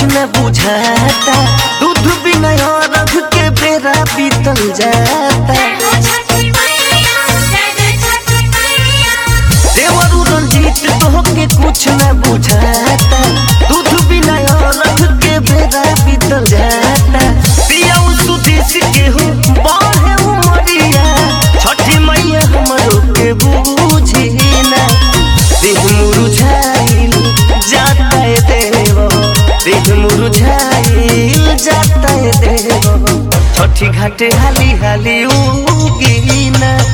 न बुझाता दूध बिना रख के बेरा बीतल जाता देवरू रंजीत तोहके कुछ न बुझाता दूध बिना रख के बेरा बीतल जाता पिया सुदेश के हो बाहे उमरिया छठी मैया हमरो के बूझी ना देह मुरझाइल जाता है देव देह मुरझाइल जाता है देव छठी घाटे हाली हाली उगी ना